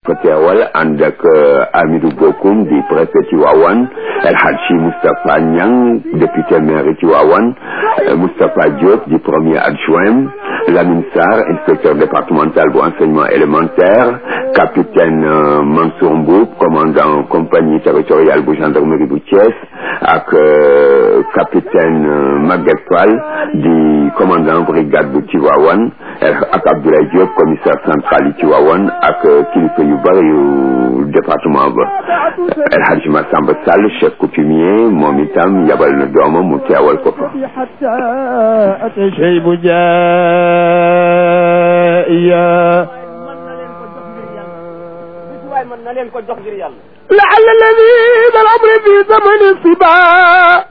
ko teewal ànd ak Amidou Bokoum di préfet Tivaouane El Hadji Moustapha Niang député maire Tivaouane Moustapha Diop di premier adjoint Lamine Sarr inspecteur départemental bu enseignement élémentaire capitaine Mansour Mboup commandant compagnie territoriale bu gendarmerie bu Thiès ak capitaine Maguette Fall di commandant brigade bu Tivaouane ak Abdoulaye Diop commissaire central yi Tivaouane ak kilifa yu bari yu département ba El Hadji Massamba Sall chef coutumier moom itam yabal na doomam mu teewal ko fa لعل الذين الأمر في زمن الصبا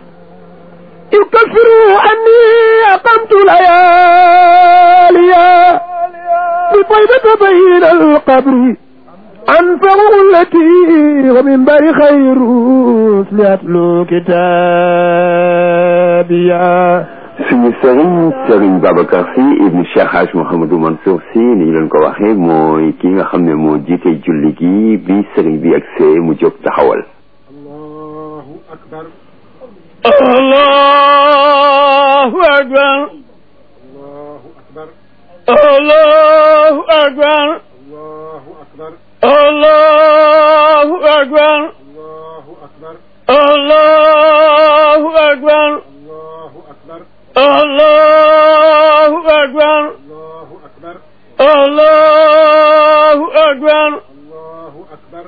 يكفروا أني أقمت لياليا بطيبة بين القبر أنفعوا التي ومن بر خير لأتلو كتابيا suñu sëriñ sëriñ Babacar Sy ibn Cheikh Hadj Mouhamadou Mansour Sy ni ñu leen ko waxee mooy ki nga xam ne moo jiite julli gi bi sëriñ bi agsee mu jóg taxawal allahu akbar allahu akbar allahu akbar allahu akbar allahu akbar allahu akbar allahu akbar allahu akbar allahu akbar allahu akbar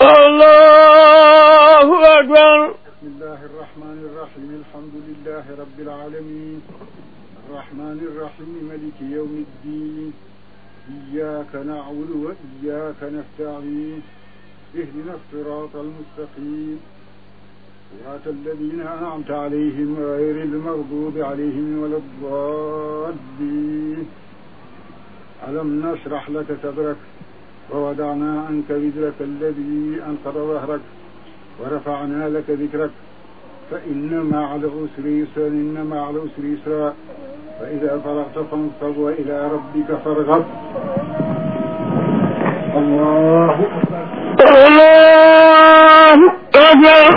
allahu akbar allahu akbar allahu akbar بسم الله الرحمن الرحيم الحمد لله رب العالمين الرحمن الرحيم ملك يوم الدين إياك نعبد وإياك نستعين اهدنا الصراط المستقيم صراط الذين أنعمت عليهم غير المغضوب عليهم ولا الضالين ألم نشرح لك صدرك ووضعنا عنك وزرك الذي أنقض ظهرك ورفعنا لك ذكرك فإن مع العسر يسرا إن مع العسر يسرا فإذا فرغت فانصب وإلى ربك فارغب الله أكبر الله أكبر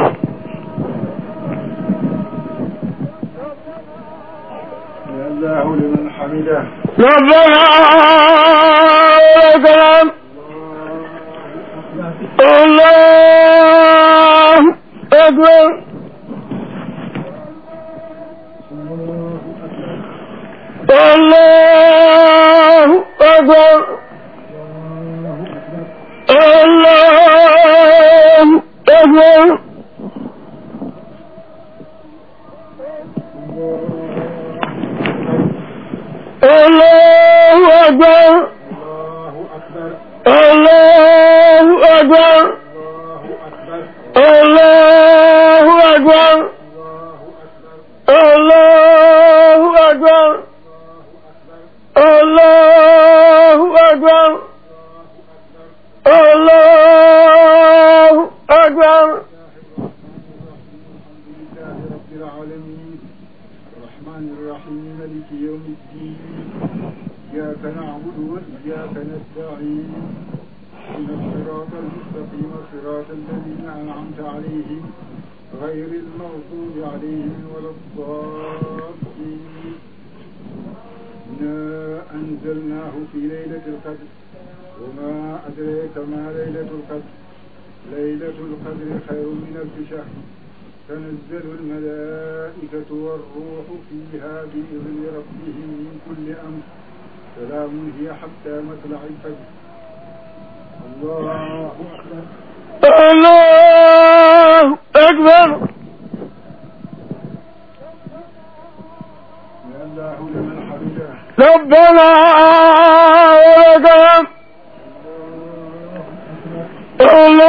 يا الله لمن حمده ربنا لك الحمد الله أكبر الله أكبر الله أكبر الله أكبر الله أكبر الله أكبر الله أكبر الله أكبر الله أكبر لله رب العالمين الرحمن الرحيم ملك يوم الدين إياك نعبد وإياك نستعين إن الصراط المستقيم صراط الذين أنعمت عليهم غير المغضوب عليهم ولا الضالين إنا أنزلناه في ليلة القدر وما أدريك ما ليلة القدر ليلة القدر خير من ألف شهر تنزل الملائكة والروح فيها بإذن ربهم من كل أمر سلام هي حتى مطلع الفجر الله أكبر الله أكبر يا الله لمن حمده ربنا ولك الحمد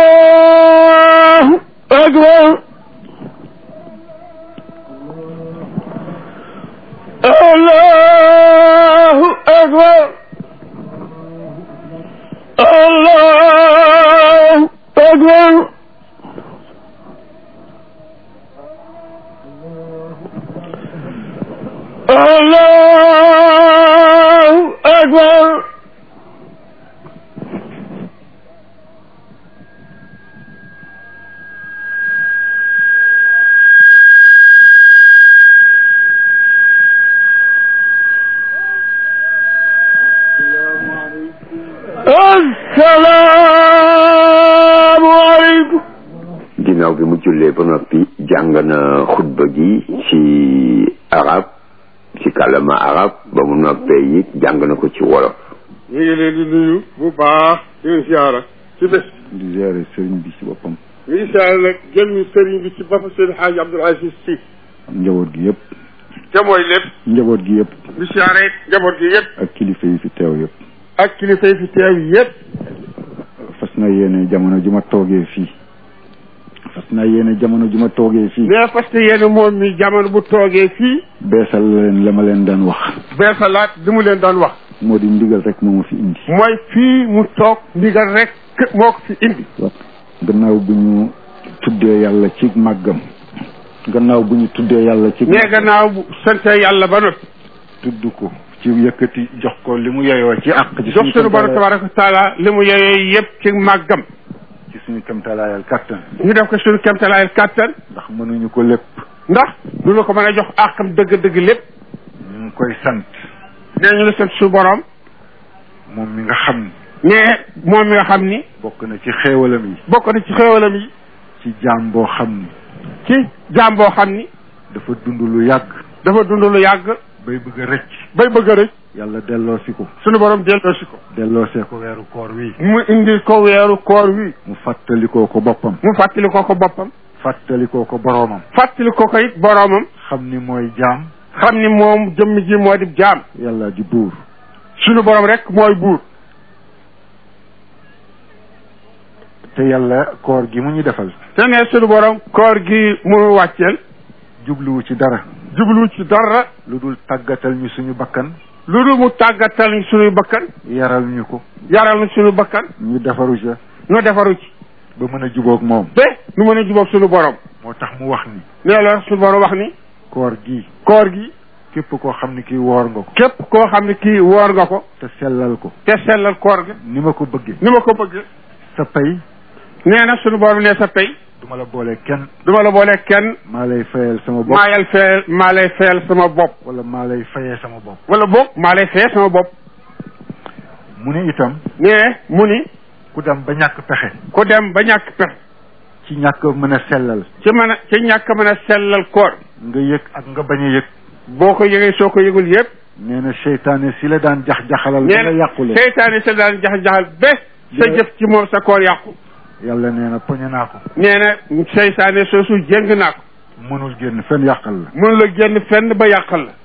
الله أكبر الله أكبر الله أكبر الله أكبر gannaaw bi mu jullee ba noppi jàng na xutba gi ci arab ci kàllama arab ba mu noppee it jàng na ko ci wolof ñu ngi leen di nuyu bu baax di leen siyaara ci bés di ziare sëriñ bi ci boppam ñu ngi siyaara nag jëmmi sëriñ bi ci bopp seen xaaj Abdoul Aziz Sy ak njaboot gi yëpp te mooy lépp njaboot gi yëpp ñu siyaare it njaboot gi yëpp ak kilifa yi fi teew yëpp ak kilifa yi fi teew yëpp fas na yéene jamono ju ma toogee fii fas na yéene jamono ju ma toogee fii mais parce que yéen moom mi jamono bu toogee fii beesal leen la ma leen daan wax beesalaat li mu leen doon wax moo di ndigal rek moo ma fi indi mooy fii mu toog ndigal rek moo ko fi indi gannaaw bu ñu tuddee yàlla ci màggam gannaaw bu ñu tuddee yàlla ci mais gannaaw bu sante yàlla ba noppi tudd ko ci yëkkati jox ko li mu yeyoo ci àq ci jox sunu borom tabaraka wa taala li mu yeyee yëpp ci màggam ci suñu kamtalaayal kàttan ñu def ko suñu kemtalaayal kàttan ndax mënuñu ko lépp ndax du la ko mën a jox àqam dëgg-dëgg lépp ñu ngi koy sant nee ñu la sant suñu borom moom mi nga xam ni mais moom mi nga xam ni bokk na ci xéewalam yi bokk na ci xéewalam yi ci jaam boo xam ni ci jaam boo xam ni dafa dund lu yàgg dafa dund lu yàgg bay bëgg a rëcc bay bëgg a rëcc yàlla delloosi ko suñu borom delloosi ko delloosee ko weeru koor wi mu indi ko weeru koor wi mu fàttalikoo ko boppam mu fàttali ko ko boppam fàttalikoo ko boroomam fàttali ko ko it boroomam xam ni mooy jaam xam ni moom jëmm ji moo di jaam yàlla di buur suñu borom rek mooy buur te yàlla koor gi mu ñu defal te ne suñu borom koor gi mu wàcceel jubluwu ci dara jublu ci dara lu dul tàggatal ñu suñu bakkan lu dul mu tàggatal ñu suñuy bakkan yaral ñu ko yaral ñu suñu bakkan ñu defaru ca ñu defaru ci ba mën a jubóog moom ba nu mën a jubóog suñu borom moo tax mu wax ni nee la suñu borom wax ni koor gi koor gi képp koo xam ni kii woor nga ko képp koo xam ne kii woor nga ko te sellal ko te sellal koor gi ni ma ko bëggee ni ma ko bëgg sa pay nee na suñu borom ne sa pay duma la boole kenn duma la boole kenn maa lay fayal sama bopp maa yal fayal maa lay fayal sama bopp wala maa lay fayee sama bopp wala boog maa lay fayal sama bopp mu ni itam nee mu ni ku dem ba ñàkk pexe ku dem ba ñàkk pexe ci ñàkk mën a sellal ci mën a ci ñàkk mën a sellal koor nga yëg ak nga bañ a yëg boo ko yëgee soo ko yëgul yëpp nee na seytaane si la daan jax-jaxalal ba nee nga na yàqule seytaane sa daan jax-jaxal bés sa Yeah. jëf ci moom sa koor yàqu yàlla nee na poñe naa ko nee na seytaane soosu jéng naa ko mënul génn fenn yàqal la mënu la génn fenn ba yàqal la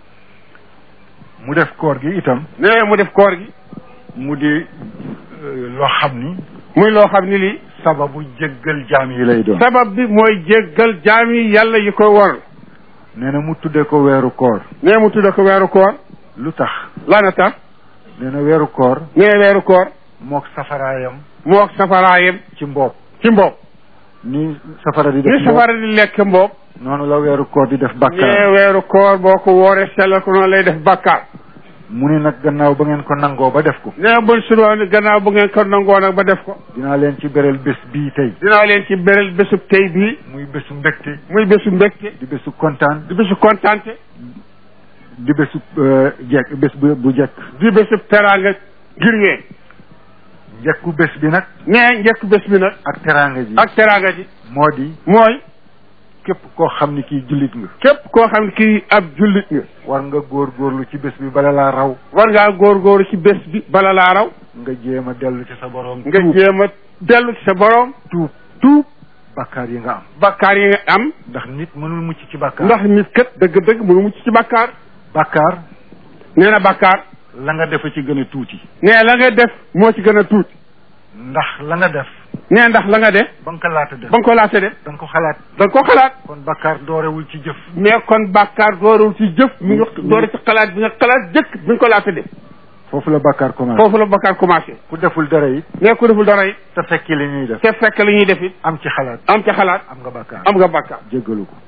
mu def koor gi itam nee mu def koor gi mu di euh, loo xam ni muy loo xam ni lii sababu jéggal jaam yi lay doon sabab bi mooy jéggal jaam yi yàlla yi ko war nee na mu tuddee ko weeru koor nee mu tudda ko weeru koor lu tax lana tax nee na weeru koor nee weeru koor mook safaraayam mook safaraayam ci mboob ci mboob ni safara di def ni mboob safara di lekk mboob noonu la weeru koor di def nee bàkkaar weeru koor boo ko wooree sellal ko noonu lay def bàkkaar mu ni nag gannaaw ba ngeen ko nangoo ba def ko nee buñ sudoon gannaaw bu ngeen ko nangoo nag ba def ko dinaa leen ci beral bés bii tey dinaa leen ci beral bésub tey bii muy bésu mbégte muy bésu mbégte di bésu kontaan di bésu kontaante di bésu euh, jekk bés bu bu jekk di bésub teraanga ngir wee njekku bés bi nag nee njëkk bés bi nag ak teraanga ji ak teraanga ji moo di mooy képp koo xam ni kii jullit nga képp koo xam ne kii ab jullit nga war nga góorgóorlu ci bés bi bala laa raw war ngaa góorgóoru ci bés bi bala laa raw nga jéem a dellu ci sa borom nga tuub jéem a dellu ci sa borom tuub tuub bakkaar yi nga am bakkaar yi nga am ndax nit mënul mucc ci bakkaar ndax nit kat dëgg-dëgg mënu mucc ci bakkaar bakkaar nee na bakkaar la nga defa ci gën a tuuti nee la nga def moo ci gën a tuuti ndax la nga def nee ndax la nga def ba nga ko laata def ba nga ko laata def da nga ko xalaat da nga ko xalaat kon bakkaar doorewul ci jëf mais kon bàkkaar doorul ci jëf mi nga doore ci xalaat bi nga xalaat jëkk bi nga ko laata def foofu la bakkaar commencé foofu la bàkkaar commencé ku deful dara it mais ku deful dara it te fekki li ñuy def te fekk li ñuy def it am ci xalaat am ca xalaat am nga bakkaar am nga bàkkaar jéggalu ko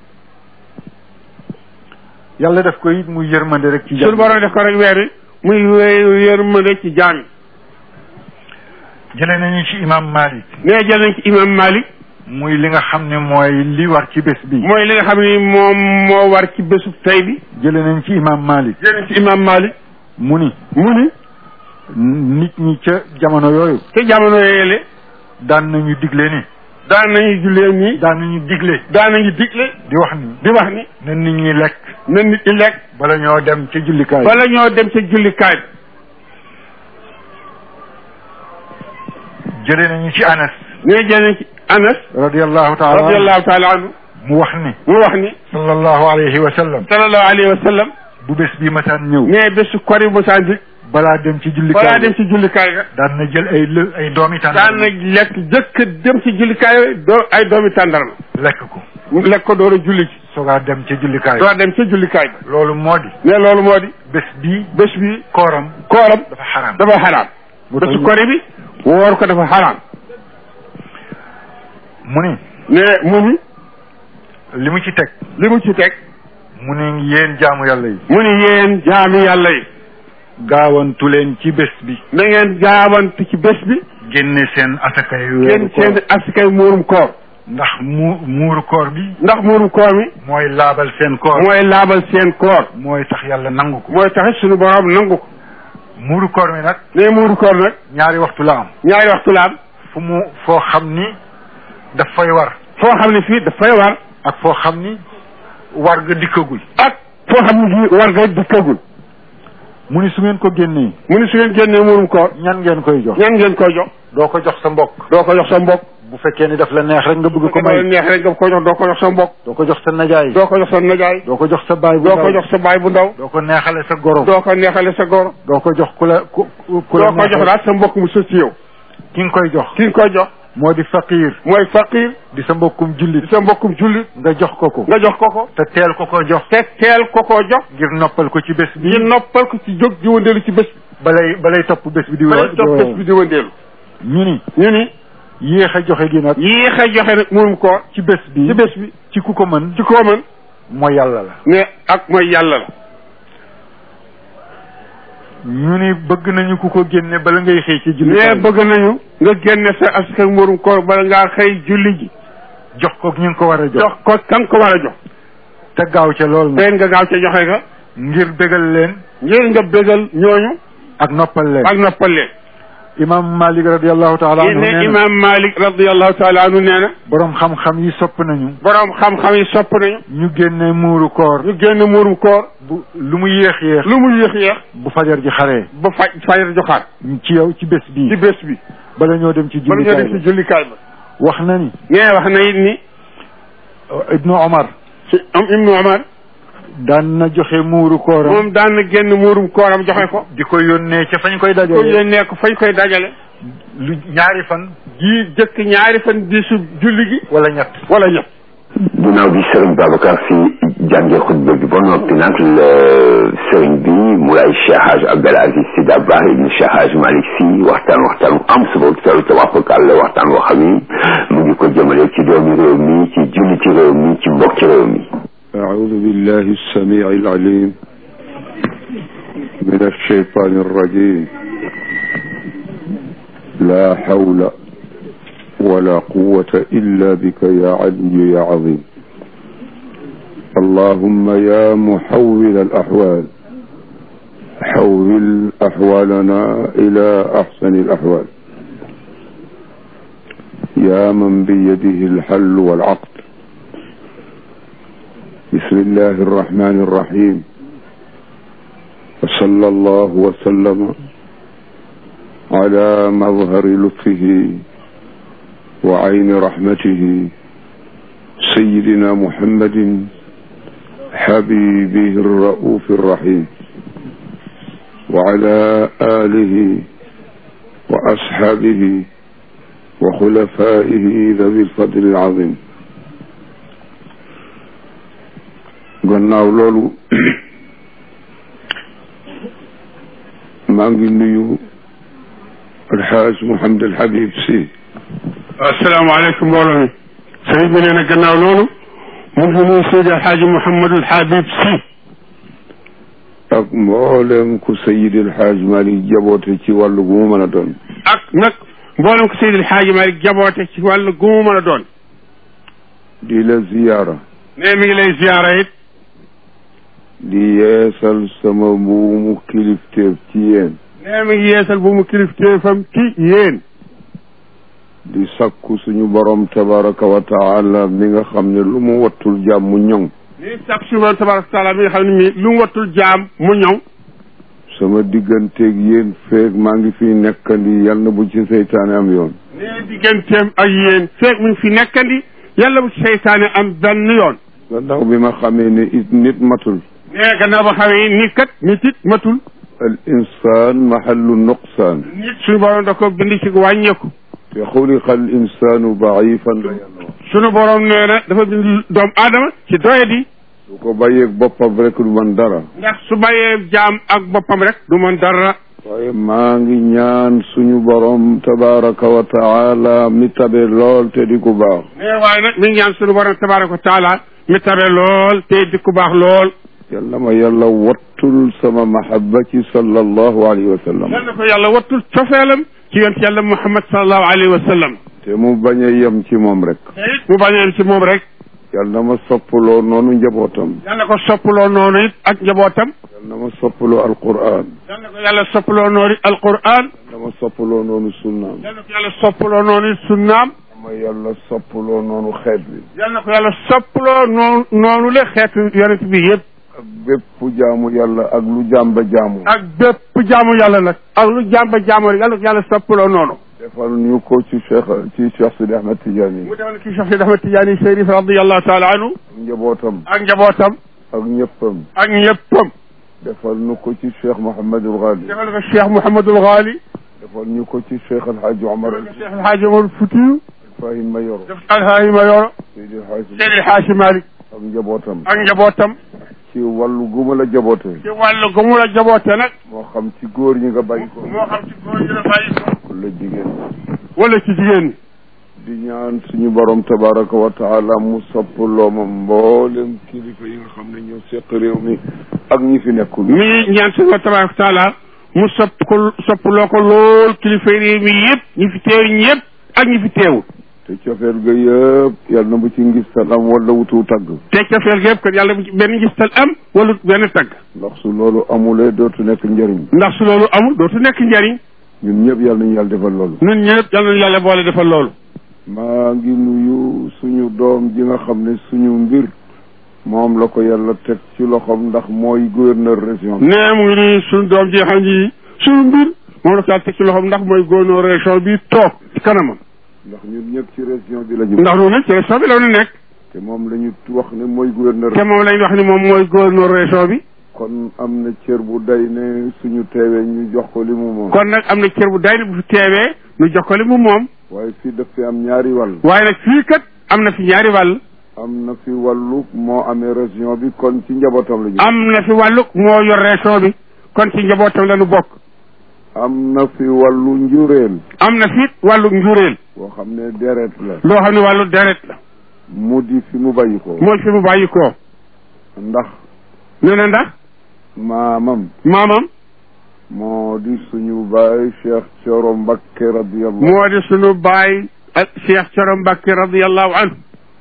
yàlla def ko it muy yërmande rek ci suñu jàmm borom def ko rek weer wi muy wé- yërmande ci jaam yi jëlee nañu ci imam Malik nee jël nañ ci imam Malik muy li nga xam ne mooy li war ci bés bi mooy li nga xam ni moom moo war ci bésu tey bi jëlee nañ ci imam Malik jël nañ ci imam Malik mu ni mu ni nit ñi ca jamono yooyu te jamono yooyele daan nañu digle ni daan nañu jullee nii daan nañu digle daan nañu digle di wax ni di wax ni na nit ñi lekk na nit ñi lekk bala ñoo dem ca jullikaay bala ñoo dem ca jullikaay jëlee nañu ci anas ne jëlee ci anas radiallahu taala anhu radiallahu taala anhu mu wax ni mu wax ni sallallahu alayhi wa sallam sallallahu alayhi wa sallam bu bés bi masaan ñëw ne bésu kori bu saa di balaa dem ci jullikaay balaa dem ci jullikaay ga daan na jël ay lë ay doomi daan tànn na lekk jëkk dem ci jullikaay doo ay doomi tàndarma lekk ko mu lekk ko door a julli ci soogaa dem ca jullikaay door dem ca jullikaay ba loolu moo di ne loolu moo di bés bi bés bi kooram kooram dafa xaraam dafa xaraam bésu kori bi woor ko dafa xaraam mu ni ne mu ni li mu ci teg li mu ci teg mu ni yéen jaamu yàlla yi mu ni yéen jaami yàlla yi gaawantu leen ci bés bi na ngeen gaawantu ci bés bi génne seen asaka yu ngeen weeru koor seen askay muurum koor ndax mu muuru koor bi ndax muurum koor mi mooy laabal seen koor mooy laabal seen koor mooy tax yàlla nangu ko mooy taxit suñu borom nangu ko muuru koor mi nag ne muuru koor nag ñaari waxtu la am ñaari waxtu la am fu mu foo xam ni daf fay war foo xam ne fii dafay war ak foo xam ni war nga dikkagul ak foo xam ne fii war nga dikkagul mu ni su ngeen ko génnee mu ni su ngeen génnee muurum koor ñan ngeen koy jox ñan ngeen koy jox doo ko jox sa mbokk doo ko jox sa mbokk bu fekkee ni daf la neex rek nga bëgg ko ko may may neex rek nga ko jox doo ko jox sa mbokk doo ko jox sa najaay doo ko jox sa najaay doo ko jox sa baay bu doo ko ndaw jox sa baay bu ndaw doo ko neexale sa goro doo ko neexale sa goro doo ko jox ku la ku ku la doo ko jox neexal. daal sa mbokk mu sës ci yow ki nga koy jox ki nga koy jox moo di faqiir mooy faqir di sa mbokkum jullit di sa mbokkum jullit nga jox ko ko nga jox ko ko te teel ko ko jox te teel ko koo jox ngir noppal ko ci bés bi ngir noppal ko ci jóg di wëndeelu ci bés bi balay balay topp bés bi di balay wa- topp bés bi di wëndeelu ñu ni ñu ni yéex a joxe gi nag yéex a joxe nag muurum koor ci bés bi ci bés bi ci ku ko mën ci koo mën mooy yàlla la ne ak mooy yàlla la ñu ni bëgg nañu ku ko génne bala ngay xëy ci julli ne bëgg nañu nga génne sa askan muurum koor bala ngaa xëy julli ji jox ko ñu ngi ko war a jox jox ko kan ko war a jox te gaaw ca lool nag teen nga gaaw ca joxe ga ngir bégal leen ngir nga bégal ñooñu ak noppal leen ak noppal leen imam malik radiallahu taala anhu ne nee na imam malik radiallahu taala anhu nee na borom xam-xam yi sopp nañu boroom xam-xam yi sopp nañu ñu génne muuru koor ñu génn muurum koor bu lu mu yéex yéex lu mu yéex yéex bu fajar ji xaree ba faj fajar joxaat ci yow ci bés bii ci bés bi bala ñoo dem ci bala ñoo jullikaay dem ci ba jullikaay ba wax na ni nee wax na it ni ibnu omar ci am ibnu omar daan na joxe muuru kooram moom daan na génn muurum kooram joxe ko di ko yónnee ca fañ koy ko dajale yónnee ko fañ koy dajale lu ñaari fan ji jëkk ñaari fan di su julli gi wala ñett wala ñett ginnaaw bi Serigne Babacar si jàngee xutba bi ba noppi nag la Serigne bi Moulay Cheikh Hadj Abdel Aziz Sy Dabakh ibn Cheikh Hadj Malick Sy waxtaan waxtaan am suba teru tawaafakal la waxtaan woo xam ni mu ngi ko jëmale ci doomi réew mi ci julli ci réew mi ci mbokk ci réew mi أعوذ بالله السميع العليم من الشيطان الرجيم لا حول ولا قوة إلا بك يا علي يا عظيم اللهم يا محول الأحوال حول أحوالنا إلى أحسن الأحوال يا من بيده الحل والعقد بسم الله الرحمن الرحيم وصلى الله وسلم على مظهر لطفه وعين رحمته سيدنا محمد حبيبه الرؤوف الرحيم وعلى آله وأصحابه وخلفائه ذوي الفضل العظيم gannaaw loolu maa ngi nuyu alxaaj Mouhamed El Habib si asalaamaaleykum mbooloo mi sëriñ bi nee na gannaaw loolu mu ngi nuyu Seydi Alxaaji Mouhamadul Habib si ak mboolem ku Seydi Alxaaj Malik jaboote ci wàllu gu mu mën a doon ak nag mboolem ko Seydi Alxaaji Malik jaboote ci wàllu gu mu mën a doon di la ziyaara ne mi ngi lay ziyaara it di yeesal sama mbuumu kilifteef ci yéen ne mi ngi yeesal bu mu kilifteefam ci yéen di sakku suñu borom tabaraka wa taala mi nga xam ne lu mu wattul jàmm mu ñoŋ ni sàkk suñu borom tabaraka taala mi nga xam ne mii lu mu wattul jaam mu ñëw sama digganteeg yéen feeg maa ngi fi nekkandi yal na bu ci seytaane am yoon nee digganteem ak yéen feeg mu ngi fi nekkandi yàlla bu ci seytaane am benn yoon gannaaw bi ma xamee ne it nit matul nee gannaaw ba xamee nit kat nit it matul al insaan mahallu nuqsaan nit suñu borom da ko bind ci wàññeeku te xuliqa al insaanu daifan la yàlla wax suñu borom nee na dafa bind doomu aadama ci doyadi su ko bàyyeeg boppam rek du man dara ndax su bàyyee jaam ak boppam rek du mën dara waaye maa ngi ñaan suñu borom tabaraka wa taala mi tabe lool te di ku baax nee waaye nag mi ngi ñaan suñu borom tabaraka wa taala mi tabe lool te di ku baax lool yàlla ma yàlla wattul sama mahabba ci sallallahu alayhi wa sallam yal na ko yàlla wattul cofeelam ci yonent yàlla muhammad salallahu alayhi wa sallam te mu bañ a yem ci moom rek te it mu bañeen ci moom rek yàlla na ma soppaloo noonu njabootam yal na ko soppaloo noonu it ak njabootam yàlla na ma soppaloo alquran yal na ko yàlla soppaloo noonu it alquran yàlla na ma soppaloo noonu sunnaam yal na ko yàlla soppaloo noonu it sunnaam ma yàlla soppaloo noonu xeet bi yal na ko yàlla soppaloo noonu noonu le xeetu yonent bi yëpp ak bépp jaamu yàlla ak lu jàmba jaamu ak bépp jaamu yàlla nag ak lu jàmba jaamu rek yàlla ko yàlla soppaloo noonu defal ñu ko ci cheikh ci cheikh Sidi Ahmed Tidiane mu demal ki Cheikh Sidi Ahmed Tidiane Chérif radiallahu taala anhu ak njabootam ak njabootam ak ñëppam ak ñëppam defal ñu ko ci cheikh Mouhamadul Ghali defal ko Cheikh Mouhamadul Ghali defal ñu ko ci cheikh Alhaji Omar defal ko Cheikh El Hadji Omar Foutiyu Fahim Mayoro def Alhaaji Mayoro Seydi Alhaji Seydi El Hadji Malick ak njabootam ak njabootam ci wàllu guma la jaboote ci wàllu gu mu la jaboote nag moo xam ci góor ñi nga bàyyi ko moo xam ci góor ñi la bàyyi ko wala jigéen wala ci jigéen ñi di ñaan suñu borom tabaraka wa taala mu soppaloo ma mboolem kilifa yi nga xam ne ñoo seq réew mi ak ñi fi nekkul mi ñaan suñu tabaraka taala mu sopp ko soppaloo ko lool kilifa réew mi yëpp ñi fi teew ñëpp ak ñi fi teewul te cofeel ga yëpp yàlla na bu ci ngistal am wala wutu tagg te cofeel gi yëpp kat yàlla bu ci benn ngistal am wala benn tagg ndax su loolu amulee dootu nekk njëriñ ndax su loolu amul dootu nekk njariñ ñun ñëpp yàlla nañu yàlla defal loolu ñun ñëpp yal nañu yàlla boole defal loolu maa ngi nuyu suñu doom ji nga xam ne suñu mbir moom la ko yàlla teg ci loxoom ndax mooy gouverneur région bi nee mu ngi nii suñu doom ji nga xam ni suñu mbir moom la ko yàlla teg ci loxoom ndax mooy gouverneur région bi toog ci kanamam ndax ñun ñëpp ci région bi la ñu ndax loolu nag ci région bi la ñu nekk te moom la ñu wax ne mooy gouverneur te moom lañ wax ni moom mooy gouverneur région bi kon am na cër bu day ne suñu teewee ñu jox ko li mu moom kon nag am na cër bu day bu fi teewee ñu jox ko li mu moom waaye fii daf fi am ñaari wàll waaye nag fii kat am na fi ñaari wàll am na fi wàllu moo amee région bi kon ci njabootam la ñu am na fi wàllu moo yor région bi kon ci njabootam la ñu bokk am na fi wàllu njureel am na fi wàllu njuréel boo xam ne deret la loo xam ne wàllu deret la mu di fi mu bàyyi ko mooy fi mu bàyyi koo ndax nee na ndax maamam maamam moo di suñu baay Cheikh Coro Mbakke radiyallahu moo di sunu baay ak Cheikh Coro Mbacke radiallahu anhu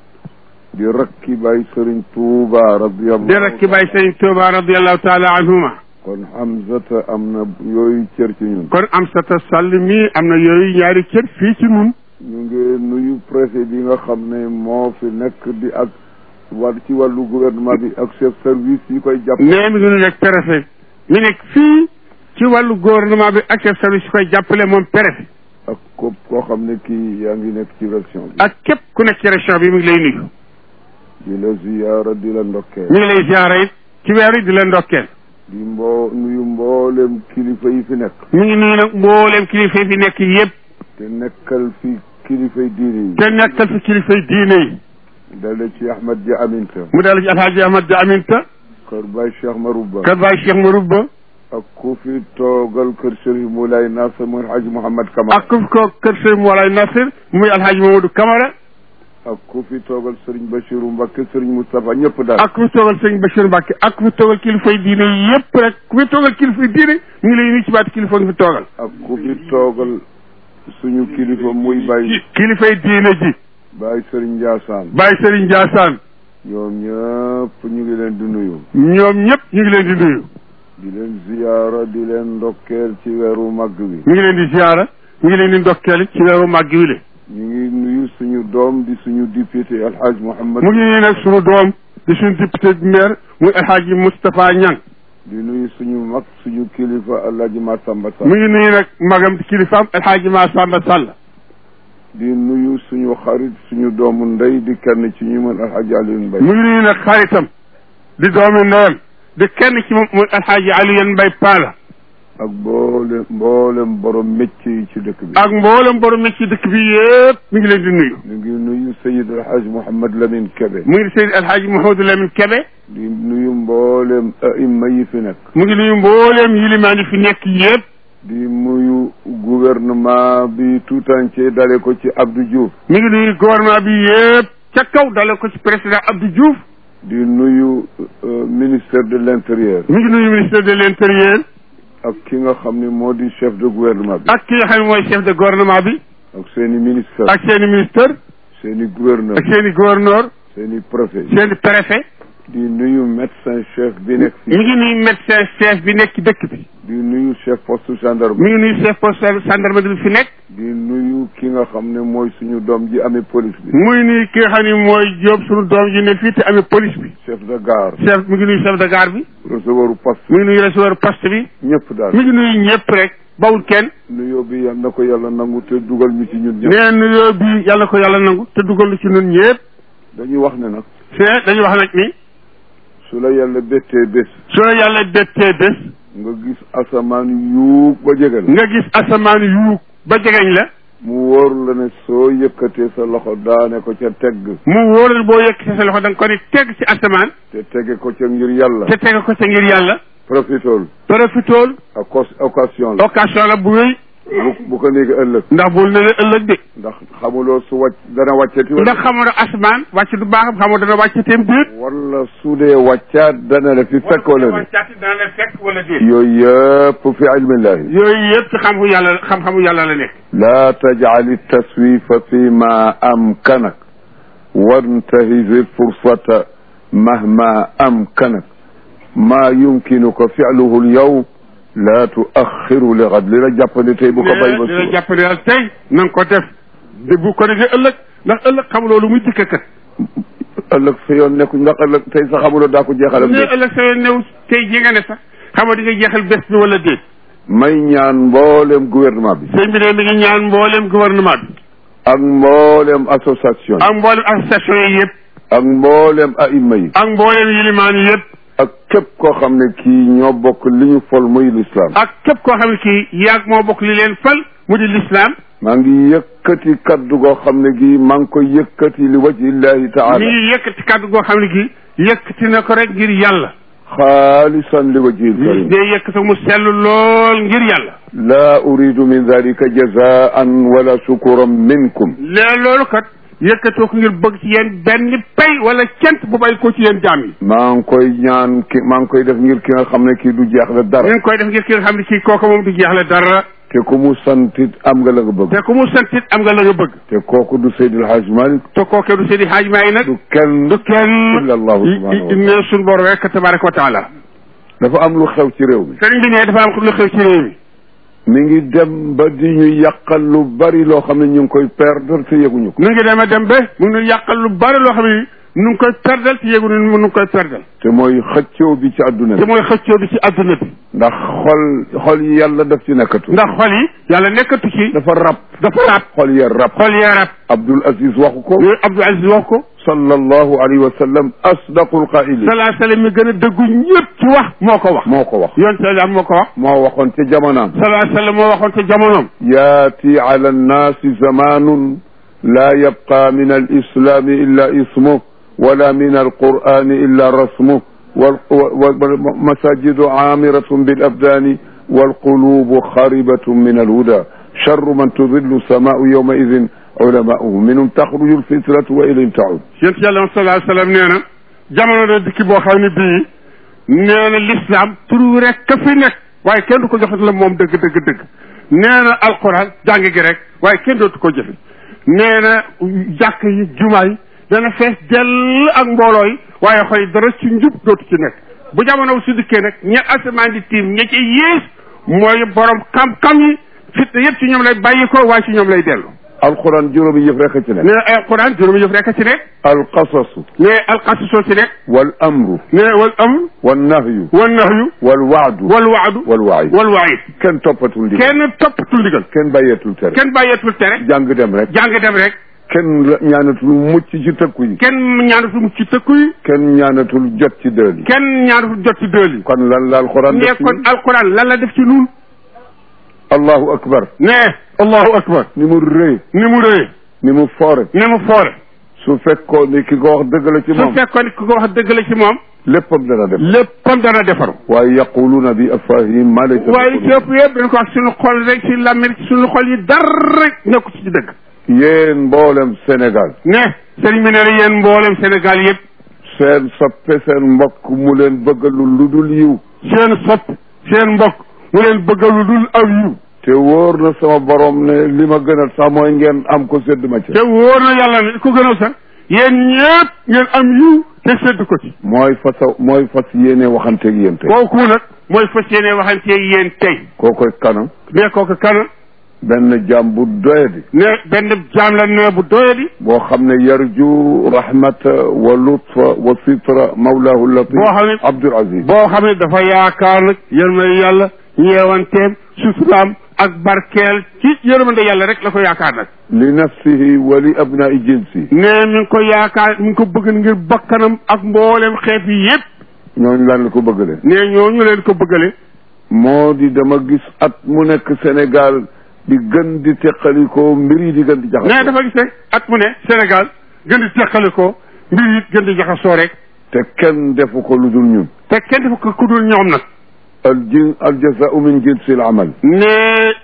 di rakki baay Sëriñ Tuuba radiyallahu di rek ki baay Sëriñ Tuuba radiallahu taala anhuma kon Hamzata am na yooyu cër ci ñun kon am sata sall mii am na yooyu ñaari cër fii ci nun ñu ngi nuyu préfet bi nga xam ne moo fi nekk di ak wàll ci wàllu gouvernement bi ak chef service yi koy jàpp nee mi ngi nu nekk préfet mi nekk fii ci wàllu gouvernement bi ak chef service yi koy jàppale moom préfet ak ko koo xam ne kii yaa ngi nekk ci région bi ak képp ku nekk ci région bi mi ngi lay nuyu di la ziyaara di la ndokkee mi ngi lay ziara it ci weer yi di leen ndokkeel di mboo nuyu mboolem kilifa yi fi nekk mi ngi nuyu nag mbooleem kilifa yi fi nekk yëpp te nekkal fi kilifay diine yi te nekkal fi kilifay diine yi dale ci Ahmad Dia Aminta mu dal ci alhaaji Ahmad Dia Aminta kër Baay Cheikh Marouba kër baay Cheikh Marouba ak ku fi toogal kër Chérif Moulay Nasser muy Hadj Mouhamad Kamara ak ku fi ko kër Sëriñ Moolay Nasir muy alhaaji Mamadou Camara ak ku fi toogal Serigne Bachirou Mbacké Serigne Moustapha ñëpp daal ak ku fi toogal sëriñ Bachir Mbacke ak ku fi toogal kilifay diine yëpp rek ku fi toogal kilifay diine mi ngi lay nuyu ci baati kilifa nga fi toogal ak ku fi toogal suñu kilifa muy Baye kilifay diine ji Baye Serigne Ndiassane Baye Serigne Ndiassane ñoom ñëpp ñu ngi leen di nuyu ñoom ñëpp ñu ngi leen di nuyu di leen ziyaara di leen ndokkeel ci weeru màgg wi mi ngi leen di ziara mi ngi leen di ndokkeel ci weeru màgg wi le ñu ngi nuyu suñu doom di suñu député alxaaj Mouhamad mu ngi nuyu nag suñu doom di suñu député maire muy El Hadji Moustapha Niang di nuyu suñu mag suñu kilifa alhaji Massamba mu Sall ngi nuyu nag magam di kilifaam El Hadji Massamba Sall di nuyu suñu xarit suñu doomu ndey di kenn ci ñu mën alhaji Alioune Mbaye mu ngi nuyu nag xaritam di doomi ndeyam di kenn ci moom muy El Hadji Alioune Mbaye Pala ak mboolem mboolem borom métier yi ci dëkk bi ak mboolem borom ci dëkk bi yëpp mi ngi leen di nuyu ñu ngi nuyu Seyid alhaaj Mouhamad Lamine Kebe mu ngi Seydi El Hadji Mouhamadou Lamine Kebe di nuyu mboolem aima yi fi nekk mu ngi nuyu mbooleem yilimaan yi fi nekk yëpp di nuyu gouvernement bi tout entier dale ko ci Abdou Diouf mi ngi nuyu gouvernement bi yëpp ca kaw dale ko ci président Abdou Diouf di nuyu euh, ministère de l'intérieur mi ngi nuyu ministère de l'intérieur ak ki nga xam ne moo di chef de gouvernement bi ak ki nga xam ne mooy chef de gouvernement bi ak seeni ministre ak seen i ministre seeni gouverneur ak seen i gouverneur seeni préfet seen i préfet di nuyu médecin chef bi nekk mi fii ngi nuyu médecin chef bi nekk ci dëkk bi di nuyu chef poste gendarme mi ngi nuyu chef poste gendarmerie bi fi nekk di nuyu ki nga xam ne mooy suñu doom ji amee police bi muy nuyu ki nga xam ne mooy Jóob suñu doom ji ne fii te amee police bi chef de gare chef mi ngi nuyu chef de gare bi recevoir poste mi ngi nuyu receveur poste bi ñëpp daal mi ngi nuyu ñëpp rek bawul kenn nuyoo bi yal na ko yàlla nangu te dugal ñu ci ñun ñëpp nee nuyoo bi yàlla ko yàlla nangu te dugal lu ci ñun ñëpp dañuy wax ne nag c'est dañuy wax nag ni su la yàlla bettee bés su la yàlla bettee bés nga gis asamaan yuug ba jege la nga gis asamaan yu ba jegeñ la mu wóor la ne soo yëkkatee sa loxo daane ko ca tegg mu wóoral boo yëkkati sa loxo da nga ko ni teg ci asamaan te tege ko ca ngir yàlla te teg ko sa ngir yàlla profitool profitool ak occasion la occasion la bu wéy bu bu ko néegi ëllëg ndax bul ne la ëllëg de ndax xamuloo su wàcc dana wàccati ndax xamoo ne asamaan wàcc du baaxam xamoo dana wàccateem déet wala su dee wàccaat dana la fi fekk wala de wàccaati dana la fekk wala déet yooyu yëpp fi ilmillahi yooyu yëpp ci xam-xamu yàlla xam-xamu yàlla la nekk laa tajcal taswifa fi ma amkanak wantahiz fursata mahma amkanak ma yumkinuka filuhu lyawm laa tuaxiru li gad li la jàppandi tey bu ko bay ba dina suba jàppale daal tey na nga ko def de bu ko defee ëllëg ndax ëllëg xam loolu muy dikk kat ëllëg sa yoon nekku ndax ëllëg tey sa xamuloo daa ko jeexalam ne de ëllëg sa yoon new tey ji nga ne sax xamoo di nga jeexal bés bi wala déet may ñaan mboolem gouvernement bi sëñ bi ne mi ngi ñaan mboolem gouvernement bi ak mboolem association yi ak mboolem association yi yëpp ak mboolem aima yi ak mboolem yilimaan yi yëpp ak képp koo xam ne kii ñoo bokk li ñu fol muy l'islam ak képp koo xam ne kii yaag moo bokk li leen fal mu di l'islam maa ngi yëkkati kaddu goo xam ne gii maa ngi koy yëkkati li wajhillahi mi taala ngi yëkkati kàddu goo xam ne kii yëkkati na ko rek ngir yàlla xaalisan li wajhil karim day yëkkati mu sell lool ngir yàlla laa uridu min dalika jazaan wala shukuran minkum lee loolu kat yëkkatoo ko ngir bëgg ci yéen benn pay wala cent bu bay ko ci yéen jaam yi maa ngi koy ñaan ki maa ngi koy def ngir ki nga xam ne kii du jeexle dara ñu ngi koy def ngir ki nga xam ne kii kooku moom du jeexle dara te ku mu santit am nga la nga bëgg te ku mu santit am nga la nga bëgg te kooku du Seydil Hadj Malick te kooke du seedi xaaj maay nag du kenn du kenn illa allahu subhanahu wa taala ne suñu borom rek tabaraka wa taala dafa am lu xew ci réew mi sëriñ bi ne dafa am lu xew ci réew mi mi ngi dem ba di ñu yàqal lu bari loo xam ne ñu ngi koy perdre te yëguñu ko nu ngi dem a dem ba mu ngi yàqal lu bari loo xam ne nu ngi koy perdal te yéegu nu ngi koy perdal te mooy xëccoo bi ci àdduna te bi mooy xëccoo bi ci adduna bi ndax xol xol yi yàlla daf ci nekkatu ndax xol yi yàlla nekkatu ci dafa rab dafa rab xol ya rab xol yee rab Abdul Aziz waxu ko yooyu Abdou Aziz wax ko sallallahu alayhi wa sallam asdaqul qaa'ilin salaa sallam mi gën a dëggu ñëpp ci wax moo ko wax moo ko wax yoon sallam moo ko wax moo waxoon ca jamonaam salaa sallam moo waxoon ca jamonoom yaati ala annaasi zamanun laa yabqa min alislami illa ismuh wala min alqur'ani illa rasmuh والمساجد عامرة بالأبدان والقلوب خاربة من الهدى شر من تظل السماء يومئذ علماؤه منهم تخرج الفتنة وإليهم تعود yéen yàlla salaa sallam nee na jamono da dikki boo xam ne bii nee na l'islam turu rek ka fi nekk waaye kenn du ko joxat la moom dëgg dëgg dëgg nee na alquran jàng gi rek waaye kenn dootu ko jëfe nee na jàkk yi jumaa yi dana fees dell ak mbooloo yi waaye xoy dara ci njub dootu ci nekk bu jamono su dikkee nag ña asamaan di tiim ña ci yées mooy borom xam-xam yi fitna yëpp ci ñoom lay bàyyi ko waaye ci ñoom lay dellu alquran juróomi yëf rek a ci nekk ne alquran juróomi yëf rek a ci nekk alqasasu ne alqasasoo ci nekk wal amru ne wal amr wal nahyu wal nahyu wal waadu wal waadu wal waid wal waid kenn toppatul ndigal kenn toppatul ndigal kenn bàyyeetul tere kenn bàyyeetul tere jàng dem rek jàng dem rek kenn la- ñaanatul mucc ci tëkku yi kenn ñaanatul mucc ci tëkku yi kenn ñaanatul jot ci dël yi kenn ñaanatul jot ci dël yi kon lan la alquran ne def ci kon alquran lan la def ci nun allahu akbar ne allahu akbar ni mu rëy ni mu rëy ni mu foore ni mu foore su fekkoon ni ki ko wax dëgg la ci su moom fekkoon ku ko wax dëgg la ci moom léppam dana def léppam dana defaru waaye yaquluuna bi afahim ma laysa waaye ci ëpp yëpp dañ ko wax suñu xol rek ci lamir ci suñu xol yi dara rek nekku ci dëgg yéen mboolem Sénégal ne sëriñ bi nee na yéen mboolem Sénégal yëpp seen soppe seen mbokk mu leen bëggalul lu dul yiw seen sopp seen mbokk mu leen bëggal lu dul aw yiw te wóor na sama borom ne li ma gënal sax mooy ngeen am ko sédd ma ci te wóor na yàlla ne ko gënal sax yéen ñëpp ngeen am yiw te sedd ko ci mooy fasa mooy fas yéene waxanteeg yéen tey kooku nag mooy fas yéene waxanteeg yéen tey koo koy kanam ne kooku kana benn jaam bu doyadi ne benn jaam la ne bu doyadi boo xam ne yarju rahmata wa lutfa wa sitra mawlahu latif Boo xam ne- Abdul Aziz boo xam ne dafa yaakaar nag yërmande yàlla ñeewanteem suturaam ak barkeel ci yërmande yàlla rek la ko yaakaar nag li nafsihi wa li abnai jinsi ne mi ngi ko yaakaar mi ngi ko bëgg ngir bakkanam ak mboolem xeet yi yépp ñooñu lan la ko bëggale ne ñooñu leen ko bëggale moo di dama gis at mu nekk Sénégal di gën di teqalikoo mbir yi di gën di ne jaxasoo dafa gis rek at mu ne Sénégal gën di teqale ko mbir yi gën di jaxasoo rek te kenn defu ko lu dul ñun te kenn dafa ko kudul ñoom nag al jin al jazaau min jinsi al amal ne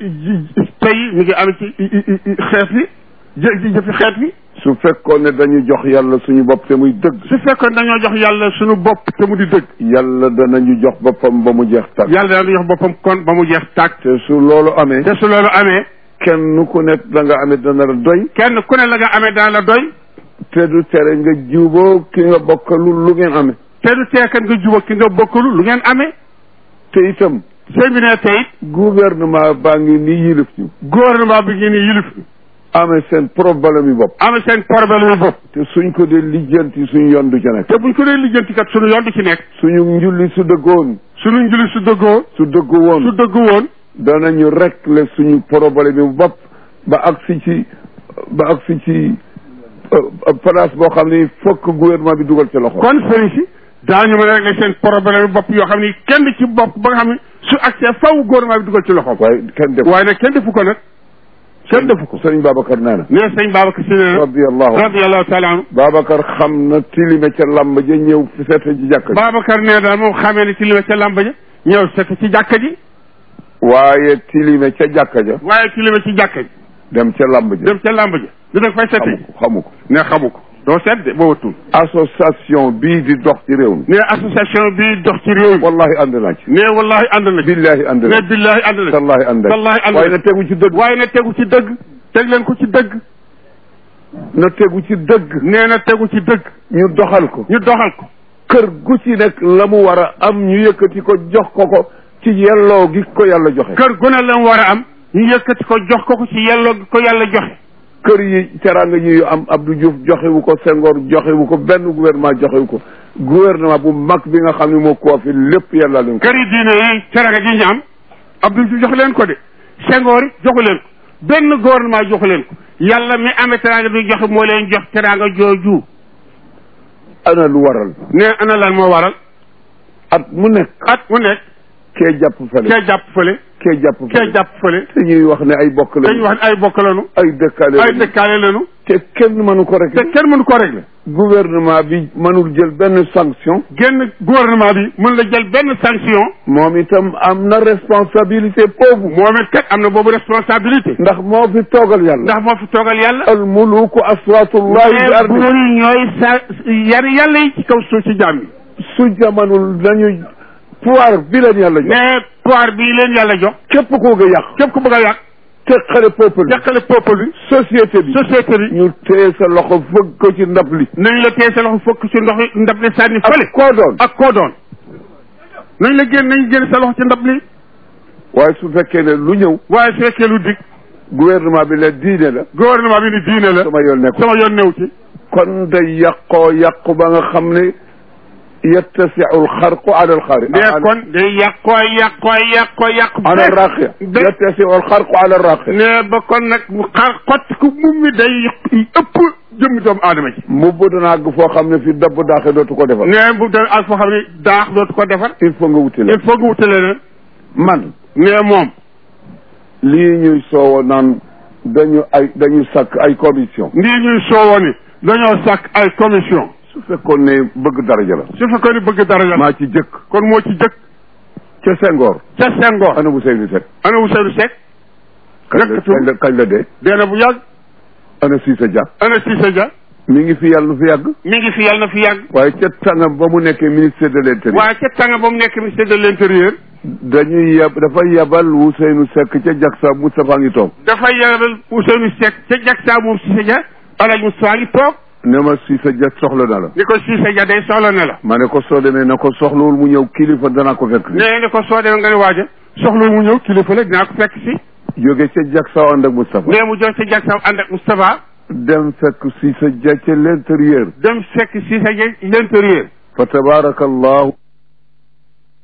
ji- tey mi ngi am ci i- i- i- xeet yi jë jëfi xeet yi su fekkoon ne dañu jox yàlla suñu bopp te muy dëgg su fekkoon dañoo jox yàlla suñu bopp te mu di dëgg yàlla danañu jox boppam ba mu jeex tàkk yàlla daal di jox boppam kon ba mu jeex tàkk te su loolu amee te su loolu amee kenn ku nekk da nga amee dana la doy kenn ku ne la nga amee daan la doy te du tere nga juboo ki nga bokkalul lu ngeen amee te du teekan nga juba ki nga bokkalu lu ngeen amee te itam sëñ bi ne tey gouvernement baa ngi ni yilif ñu gouvernement bi ngeen ni yilif amee seen problème yi bopp amee seen problème yu bopp te suñ ko dee lijjanti suñu yoon du ca nekk te buñ ko dee lijjanti kat suñu yoon du ci nekk suñu njulli su dëggoon suñu njuli su dëggoo su dëggu su woon dëgg woon danañu régler suñu problème yi bopp ba agsi ci ba agsi ci euh, place boo xam ni fokk gouvernement bi dugal ca loxo kon sëriñ si daañu mën a régler seen problème yu bopp yoo xam ni kenn ci bopp ba nga xam ne su accès faw gouvernement bi dugal ci loxoom waaye kenn def waaye nag kenn defu ko nag kenn defu ko sëriñ Babacar nee na nee sëñ Babacar si nee na radiallahu anhu radiallahu taala anhu Babacar xam na tilime ca làmb ja ñëw fi seete ci jàkk ji Babacar nee daal moom xamee ne ci li ma ca làmba ja ñëw set ci jàkka ji waaye tilime ca jàkka ja waaye ci li ma ci jàkka ji dem ca làmb ja dem ca làmba ja di nag fay sette xamu ji ko xamu ko ne xamu ko doo seet de boo watul association bii di dox ci réew mi ne association bi dox ci réew mi wallahi ànd naa ci ne wallahi ànd na ci billahi ànd ne naa ci billahi ànd na ci tallahi ànd naa wallahi ci ànd waaye na na tegu ci dëgg waaye na tegu ci dëgg teg leen ko ci dëgg na tegu ci dëgg nee na tegu ci dëgg ñu doxal ko ñu doxal ko kër gu ci nekk la mu war a am ñu yëkkati ko jox ko ko ci yelloo gi ko yàlla joxe kër gu ne la mu war a am ñu yëkkati ko jox ko ko ci yelloo gi ko yàlla joxe kër yi teraanga yi yu am Abdou Diouf joxewu ko Senghor joxewu ko benn gouvernement joxewu ko gouvernement bu mag bi nga xam ne moo ko fi lépp yàlla leen ko kër yi diine yi teraanga ji ñu am Abdou Diouf jox leen ko de Senghor it joxu leen ko benn gouvernement joxu leen ko yàlla mi amee teraanga bi joxe moo leen jox teraanga jooju ana lu waral ne ana lan moo waral at mu nekk at mu nekk kee jàpp fële kee jàpp fële kee jàpp kee fële jàpp fële te ñuy wax ne ay bokk dañuy la wax ne ay bokk lañu ay dëkkaale ay lañu. dëkkaale lañu te kenn mënu ko rek te kenn mënu koo régler gouvernement bi mënul jël benn sanction génn gouvernement bi mën la jël benn sanction moom itam am na responsabilité boobu moom it kat am na boobu responsabilité ndax moo fi toogal yàlla ndax moo fi toogal yàlla al muluku aswatullahi bi mais ardi buur yi ñooy sa yar yàlla yi ci kaw suuf si jaam yi su jamanul nañu pouvoir bi leen yàlla jox mais pouvoir bi leen yàlla jox képp koo nga yàq képp ku bëgg a yàq teqale peuple bi yàqale peuple bi société bi société bi ñu téye sa loxo fëgg ko ci ndab li nañ la téye sa loxo fokk ci ndox yi ndab li sànni fële ak koo doon ak koo doon nañ la génn nañ génn sa loxo ci ndab li waaye su fekkee ne lu ñëw waaye su fekkee lu dig gouvernement bi la diine la gouvernement bi ni diine la sama yoon nekku sama yoon new ci kon day yàqoo yàqu ba nga xam ne yettasiu alxarqu ala alxaari mais kon day yàqoo yàqoo yàqoo yàqu ala raqia ba- yettasiu alxarqu ala raqia ne ba kon nag mu xar xott ku mum mi day ëpp jëmm doomu aadama ji mbubb dana àgg foo xam ne fi dabb daaxe dootu ko defal ne bu doon ak foo xam ne daax dootu ko defar il faut nga wuti la il faut nga wutale na man ne moom lii ñuy soowo naan dañu ay dañu sàkk ay commission nii ñuy soowoo ni dañoo sàkk ay commission su fekkoon ne bëgg daraja la su fekkoon ni bëgg dara la maa ci jëkk kon moo ci jëkk ca Senghor ca Senghor ana bu Seyni Seck ana Ousseynou Seck kañ la Nekkatu. kañ la kañ la dee dee na bu yàgg ana Cissé Dia ana Cissé Dia mi ngi fi yàlla nu fi yàgg mi ngi fi yàlla na fi yàgg waaye ca tàngam ba mu nekkee ministère de l'intérieur waaye ca tànga ba mu nekk ministère de l'intérieur dañuy yeb dafa yebal Ousseynou Seck ca Jaksa Moustapha ngi toog dafay yebal Ousseynou Seck ca Jaksa moom Cissé Dia Alaaji Moustapha ngi toog ne ma Cissé Dia soxla na la ni ko Cissé Dia day soxla ne la ma ne ko soo demee na ko soxlawul mu ñëw kilifa danaa ko fekk nee ni ko soo demee nga ne waaja soxla mu ñëw kilifa la dinaa ko fekk si jóge ca Jaksa ànd ak Moustapha nee mu jox ca Jaksa ànd ak Moustapha dem fekk Cissé Dia ca l'intérieur dem fekk Cissé Dia l'intérieur fa tabarakallahu